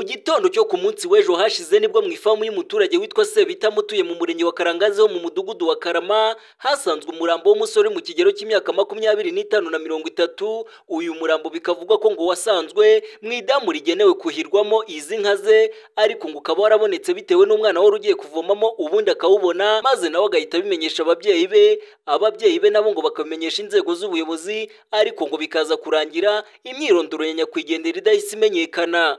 gitondo cyo ku munsi w'ejo hashize nibwo mu ifamu y'umuturage witwa Sebitamo utuye mu murenge wa Karangazi ho mu mudugudu wa Karama hasanzwe umurambo w'umusore mu kigero cy'imyaka makumyabiri n'itanu na mirongo itatu uyu murambo bikavugwa ko ngo wasanzwe mu idamu rigenewe kuhirwamo izi nka ze ariko ngo ukaba warabonetse bitewe n'umwana wari ugiye kuvomamo ubundi akawubona maze nawe agahita abimenyesha ababyeyi be ababyeyi be nabo ngo bakamenyesha inzego z'ubuyobozi ariko ngo bikaza kurangira imyirondoro ya nyakwigendera idahise imenyekana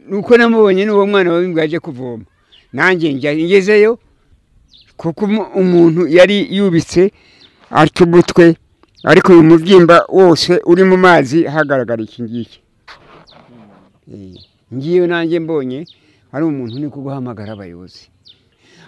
nuko namubonye n'uwo mwana w'imbwa yaje kuvoma nanjye njya ngezeyo kuko umuntu yari yubitse atyo umutwe ariko uyu mubyimba wose uri mu mazi hagaragara iki ngiki ngiyo nanjye mbonye hari umuntu uri guhamagara abayobozi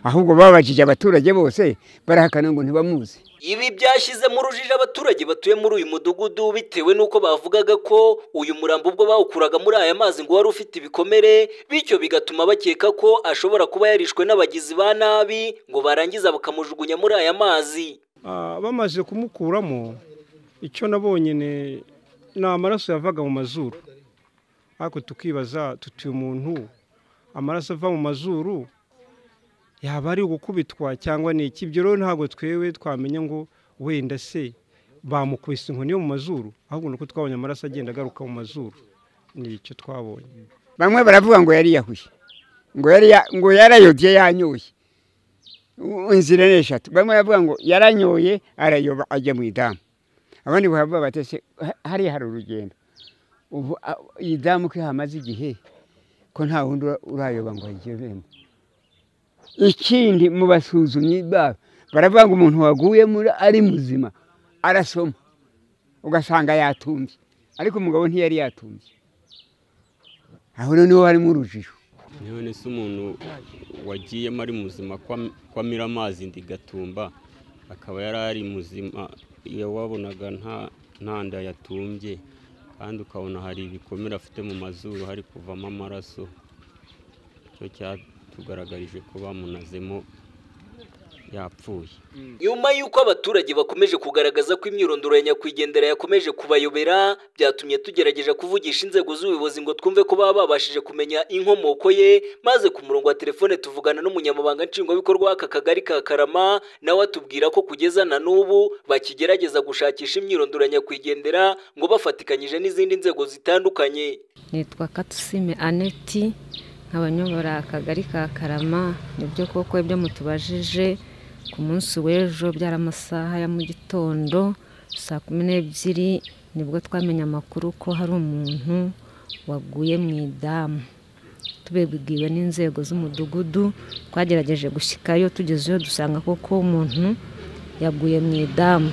ahubwo babajije abaturage bose barahakana ngo ntibamuzi ibi byashyizemo urujijo abaturage batuye muri uyu mudugudu bitewe n'uko bavugaga ko uyu murambo ubwo bawukuraga muri aya mazi ngo wari ufite ibikomere bityo bigatuma bakeka ko ashobora kuba yarishwe n'abagizi ba nabi ngo barangiza bakamujugunya muri aya mazi bamaze kumukuramo icyo nabonye ni amaraso yavaga mu mazuru ariko tukibaza tutuye umuntu amaraso ava mu mazuru yaba ari ugukubitwa cyangwa ni iki ibyo rero ntabwo twewe twamenya ngo wenda se bamukubise inkoni yo mu mazuru ahubwo ni uko twabonye amaraso agenda agaruka mu mazuru ni icyo twabonye bamwe baravuga ngo yariyahuye ngo yari ngo yarayobye yanyoye inzira ni eshatu bamwe baravuga ngo yaranyoye arayoba ajya mu idamu abandi bavuga bati se hariya hari urugendo ubu iyi damu ko hamaze igihe ko nta wundi urayoba ngo ayigezemo ikindi mu basuzumyi babo baravuga ngo umuntu waguye muri ari muzima arasoma ugasanga yatumbye ariko umugabo ntiyari yatumbye aho noneho harimo urujijo none se umuntu wagiyemo ari muzima ko amira amazi ndigatumba akaba yari ari muzima iyo wabonaga nta nda yatumbye kandi ukabona hari ibikomere afite mu mazuru hari kuvamo amaraso icyo cyatuma tugaragarije ko bamunazemo yapfuye nyuma y'uko abaturage bakomeje kugaragaza ko imyirondoro ya nyakwigendera yakomeje kubayobera byatumye tugerageza kuvugisha inzego z'ubuyobozi ngo twumve ko baba babashije kumenya inkomoko ye maze ku murongo wa telefone tuvugana n'umunyamabanga nshingwabikorwa w'aka kagari ka karama nawe atubwira ko kugeza na n'ubu bakigerageza gushakisha imyirondoro ya nyakwigendera ngo bafatikanyije n'izindi nzego zitandukanye nitwa katusime aneti nk'abanyobora akagari ka karama nibyo koko ibyo mutubajije ku munsi w'ejo byari amasaha ya mu gitondo saa kumi n'ebyiri nibwo twamenye amakuru ko hari umuntu waguye mu idamu tubibwiwe n'inzego z'umudugudu twagerageje gushyikayo tugezeyo dusanga koko umuntu yaguye mu idamu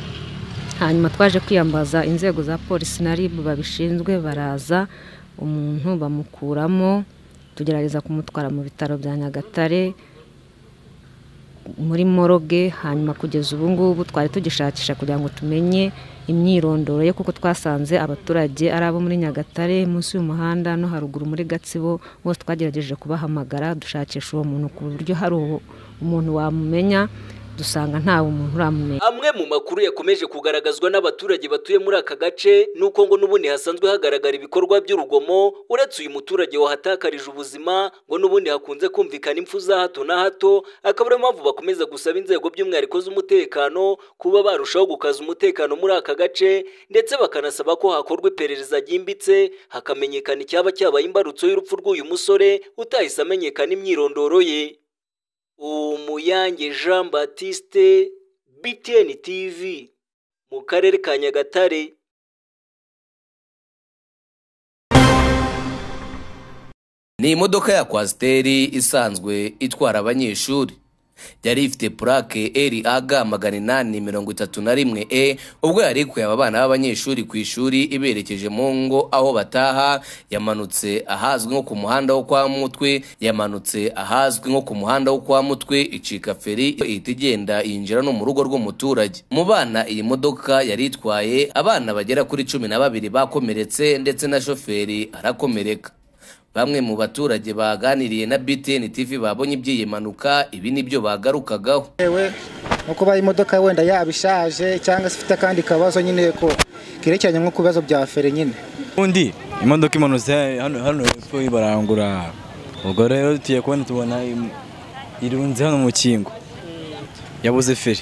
hanyuma twaje kwiyambaza inzego za polisi na ribu babishinzwe baraza umuntu bamukuramo tugerageza kumutwara mu bitaro bya nyagatare muri moroge hanyuma kugeza ubu ngubu twari tugishakisha kugira ngo tumenye imyirondoro ye kuko twasanze abaturage ari abo muri nyagatare munsi y'umuhanda no haruguru muri gatsibo bose twagerageje kubahamagara dushakisha uwo muntu ku buryo hari umuntu wamumenya dusanga nta umuntu uramumenya amwe mu makuru yakomeje kugaragazwa n'abaturage batuye muri aka gace ni uko ngo n'ubundi hasanzwe hagaragara ibikorwa by'urugomo uretse uyu muturage wahatakarije ubuzima ngo n'ubundi hakunze kumvikana impfu za hato na hato akaba ariyo mpamvu bakomeza gusaba inzego by'umwihariko z'umutekano kuba barushaho gukaza umutekano muri aka gace ndetse bakanasaba ko hakorwa iperereza ryimbitse hakamenyekana icyaba cyabaye imbarutso y'urupfu rw'uyu musore utahise amenyekana imyirondoro ye umuyange jean batiste btn tv mu karere ka nyagatare ni imodoka ya kwasiteri isanzwe itwara abanyeshuri yari ifite purake eri aga magana inani mirongo itatu na rimwe e ubwo yari ikuye aba bana b'abanyeshuri ku ishuri iberekeje mu ngo aho bataha yamanutse ahazwi nko ku muhanda wo kwa mutwe yamanutse ahazwi nko ku muhanda wo kwa mutwe icika feri ihita igenda yinjira no mu rugo rw'umuturage mu bana iyi modoka yari itwaye abana bagera kuri cumi na babiri bakomeretse ndetse na shoferi arakomereka bamwe mu baturage baganiriye na BTN TV babonye iby'iyi mpanuka ibi nibyo bagarukagaho yewe no kuba imodoka wenda yabishaje cyangwa se ifite akandi kabazo nyine ko kerekeranye nko ku bibazo bya feri nyine undi imodoka imanutse hano hano hepfo ibarangura ubwo rero tugiye kubona tubona im- irunze hano mu kingo yabuze feri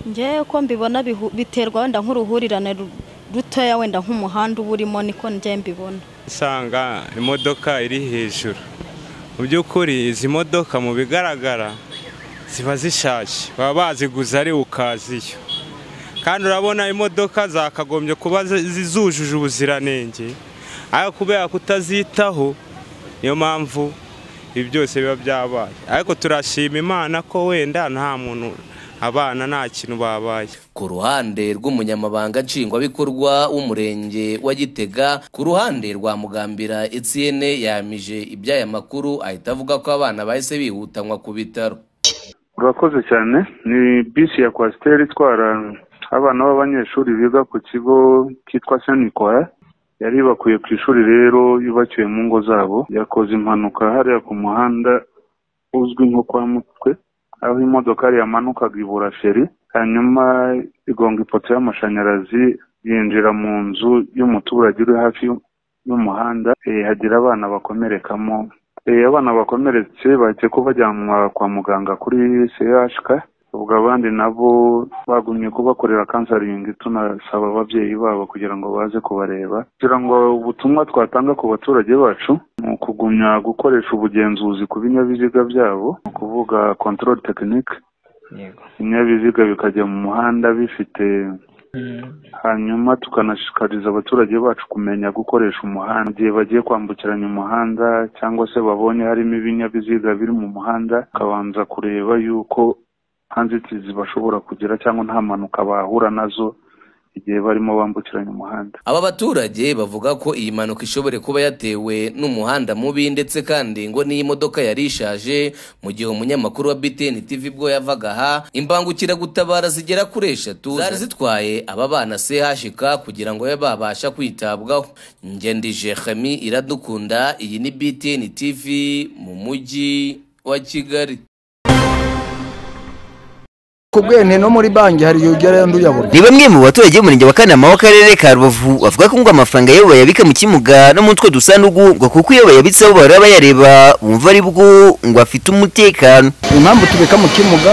ngewe uko mbibona bihu- biterwa wenda nk'uruhurirane ru- rutoya wenda nk'umuhanda uba urimo niko ngewe mbibona usanga imodoka iri hejuru mu by'ukuri izi modoka mu bigaragara ziba zishaje baba baziguze ari ukaziyo kandi urabona imodoka zakagombye kuba zi- zi- zujuje ubuziranenge ariko kubera kutazitaho niyo mpamvu ibi byose biba byabaye ariko turashima imana ko wenda nta muntu abana nta kintu babaye ku ruhande rw'umunyamabanga nshingwabikorwa w'umurenge wa gitega ku ruhande rwa mugambira etienne yamije iby'aya makuru ahita avuga ko abana bahise bihutanwa ku bitaro urakoze cyane ni bisi ya kwasiteri itwara abana b'abanyeshuri biga ku kigo cyitwa senikoya yari ibakuye ku ishuri rero yubakiwe mu ngo zabo yakoze impanuka hariya ku muhanda uzwi nko kwa mutwe aho imodokari yamanukaga ibura feri hanyuma igonga ipoto y'amashanyarazi yinjira mu nzu y'umuturage uri hafi y'u- y'umuhanda eh, hagira abana bakomerekamo Eh, abana bakomeretse bahise ko bajyanwa kwa muganga kuri CHK ubwo abandi nabo bagumye kubakorera kansaringi tunasaba ababyeyi babo kugira ngo baze kubareba kugira ngo ubutumwa twatanga ku baturage bacu ni ukugumya gukoresha ubugenzuzi ku binyabiziga byabo ni ukuvuga control technique ibinyabiziga bikajya mu muhanda bifite hanyuma tukanashishikariza abaturage bacu kumenya gukoresha umuhanda igihe bagiye kwambukiranya umuhanda cyangwa se babonye harimo ibinyabiziga biri mu muhanda bakabanza kureba yuko nta nzitizi bashobora kugira cyangwa nta mpanuka bahura nazo igihe barimo bambukiranya umuhanda aba baturage bavuga ko iyi mpanuka ishobora kuba yatewe n'umuhanda mubi ndetse kandi ngo n'iyi modoka yari ishaje mu gihe umunyamakuru wa btn tv bwo yavaga aha imbangukiragutabara zigera kuri eshatu zari zitwaye aba bana chk kugira ngo babe babasha kwitabwaho ngendi jehemi iradukunda iyi ni btn tv mu mujyi wa kigali ku bwene no muri banki hari igihe ugerayo nduyabura ni bamwe mu baturage b'umurenge wa kanama w'akarere ka rubavu bavuga ko ngo amafaranga iyo bayabika mu kimuga no mu two dusandugu ngo kuko iyo bayabitseho bahora bayareba bumva ari bwo ngo afite umutekano impamvu tubika mu kimuga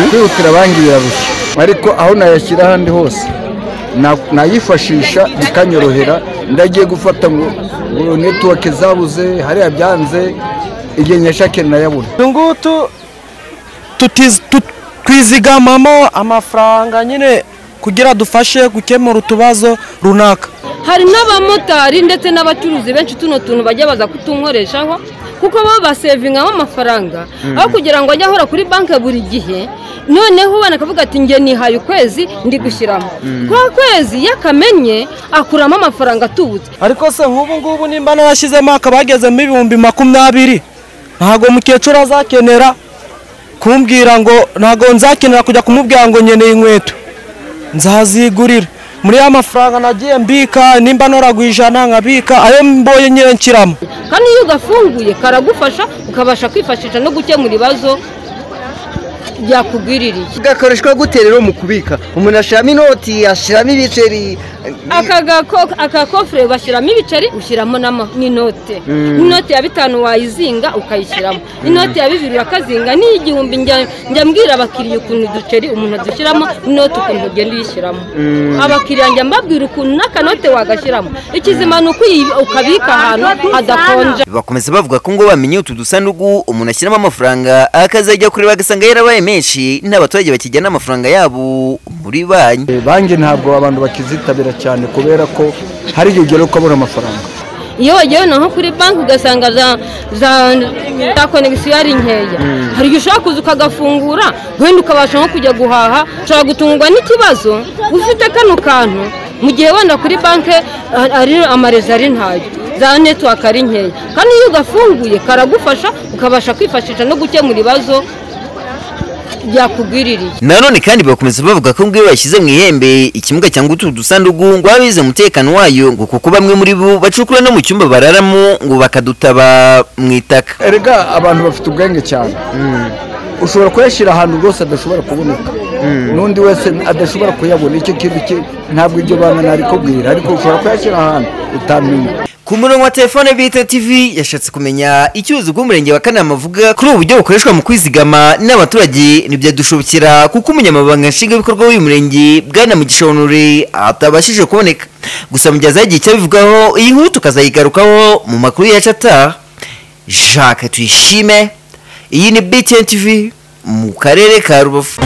kwihutira banki birarushya ariko aho nayashyira ahandi hose na- nayifashisha bikanyorohera ndagiye gufata ngo ngo netiwake zabuze hariya byanze igihe nyashake nayabura ngutu tutiz- tut- twizigamamo amafaranga nyine kugira dufashe gukemura utubazo runaka hari n'abamotari ndetse n'abacuruzi benshi tuno tuntu bajya baza kutunkoreshaho kuko baba basevingamo amafaranga Mhm. aho kugira ngo ajye ahora kuri banki buri gihe noneho ubona akavuga ati nge nihaye ukwezi ndi gushyiramo Mhm. kwa kwezi iyo akamenye akuramo amafaranga atubutse ariko se nk'ubu ngubu nimba narashyizemo hakaba hagezemo ibihumbi makumyabiri ntabwo mukecuru azakenera kumbwira ngo ntabwo nzakenera kujya kumubwira ngo nkeneye inkweto nzazigurira muri ya mafaranga nagiye mbika nimba noragwa ijana nkabika ayo mboye nyine nshyiramo kandi iyo ugafunguye karagufasha ukabasha kwifashisha no gukemura ibibazo byakugwiririye gakoreshwa gute rero mu kubika umuntu ashyiramo inoti ashyiramo ibiceri aka gako- aka kofure bashyiramo ibiceri ushyiramo n'ama- n'inote Mm. inote ya bitanu wayizinga ukayishyiramo Mm. inote ya bibiri urakazinga n'iy'igihumbi njya njya mbwira abakiriya ukuntu uduceri umuntu adushyiramo n'inote ukuntu ugenda uyishyiramo abakiriya njya mbabwira ukuntu n'akanote wagashyiramo ikizima ni uko uyi- ukabika ahantu hadakonja bakomeza bavuga ko ngo bamenye utu dusandugu umuntu ashyiramo amafaranga akazajya kureba agasanga yarabaye menshi n'abaturage bakijyana amafaranga yabo muri banki banki ntabwo abantu bakizitabira cyane kubera ko hari igihe ugera ukabura amafaranga iyo wagiye naho kuri banki ugasanga za za za konegisiyo ari nkeya Mm. hari igihe ushobora kuza ukagafungura wenda ukabasha nko kujya guhaha ushobora gutungwa n'ikibazo ufite kano kantu mu gihe wenda kuri banki a- ari amarezo ari ntayo za netiwaka ari nkeya kandi iyo ugafunguye karagufasha ukabasha kwifashisha no gukemura ibibazo byakugwiririye nanone kandi bakomeza bavuga ko ngo iyo bashyize mu ihembe ikimuga cyangwa utu dusandugu ngo babize umutekano wayo ngo kuko bamwe muri bo bacukura no mu cyumba bararamo ngo bakadutaba mu itaka erega abantu bafite ubwenge cyane ushobora kuyashyira ahantu rwose adashobora kuboneka n'undi wese adashobora kuyabona icyo kintu cye ntabwo iryo banga narikubwira ariko ushobora kuyashyira ahantu utamenya ku murongo wa telefone bita tv yashatse kumenya icyo ubuyobozi bw'umurenge wa kanama avuga kuri ubu buryo bukoreshwa mu kwizigama n'abaturage ntibyadushobokera kuko umunyamabanga nshingwabikorwa w'uyu murenge bwana mugisha honore atabashije kuboneka gusa mu gihe azaha igihe cyabivugaho iyi nkuru tukazayigarukaho mu makuru yacu ataha jacques tuyishime iyi ni btn tv mu karere ka rubavu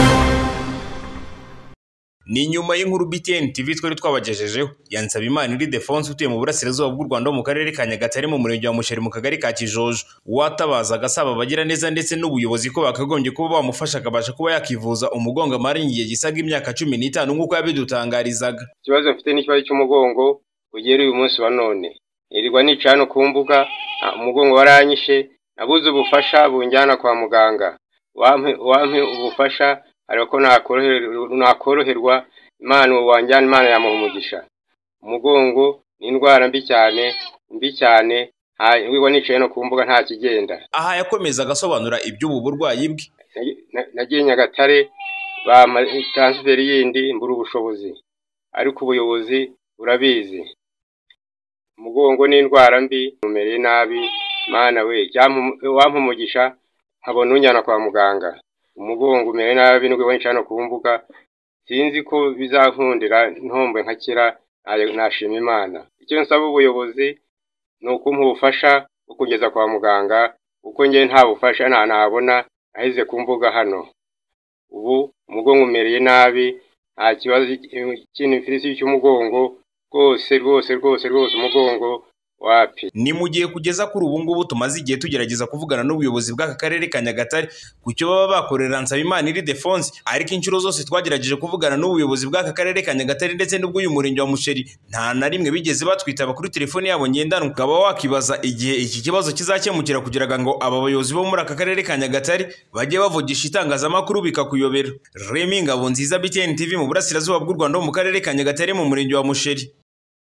ni nyuma y'inkuru BTN TV twari twabagejejeho yansaba imana iri defonse utuye mu burasirazuba bw'u Rwanda wo mu karere ka Nyagatare mu murenge wa Musheri mu kagari ka Kijojo watabaza agasaba abagira neza ndetse n'ubuyobozi ko bakagombye kuba bamufasha akabasha kuba yakivuza umugongo amara igihe gisaga imyaka cumi n'itanu nk'uko yabidutangarizaga ikibazo mfite n'ikibazo cy'umugongo ugera uyu munsi wa none nirirwa nica hano ku mbuga nta umugongo waranyishe nabuze ubufasha bunjyana kwa muganga wampe wampe ubufasha ariko ko nakoroherwa imana wanjyana imana yamuha umugisha umugongo ni indwara mbi cyane mbi cyane wiwa nicaye no ku mbuga nta kigenda aha yakomeza agasobanura iby'ubu burwayi bwe nagiye nyagatare taransiferi yindi mbura ubushobozi ariko ubuyobozi burabizi umugongo ni indwara mbi mumereye nabi imana we wampa umugisha nkabona unjyana kwa muganga umugongo umere nabi nibwo benshi hano ku mbuga sinzi ko bizankundira ntombe nkakira nashima imana icyo nsaba ubuyobozi ni ukumpa ubufasha bwo kugeza kwa muganga kuko njyewe nta bufasha nabona aheze ku mbuga hano ubu umugongo umereye nabi nta kibazo cy'inifirisi cy'umugongo rwose rwose rwose rwose umugongo wapi ni mu gihe kugeza kuri ubu ngubu tumaze igihe tugerageza kuvugana n'ubuyobozi bw'aka karere ka nyagatare ku cyo baba bakorera nsabimana iri defonse ariko inshuro zose twagerageje kuvugana n'ubuyobozi bw'aka karere ka nyagatare ndetse n'ubw'uyu murenge wa musheri nta na rimwe bigeze batwitaba kuri telefone yabo ngendanwa ukaba wakibaza igihe iki kibazo kizakemukira kugira ngo aba bayobozi bo muri aka karere ka nyagatare bajye bavugisha itangazamakuru bikakuyobera remi ngabo nziza btn tv mu burasirazuba bw'u rwanda ho mu karere ka nyagatare mu murenge wa musheri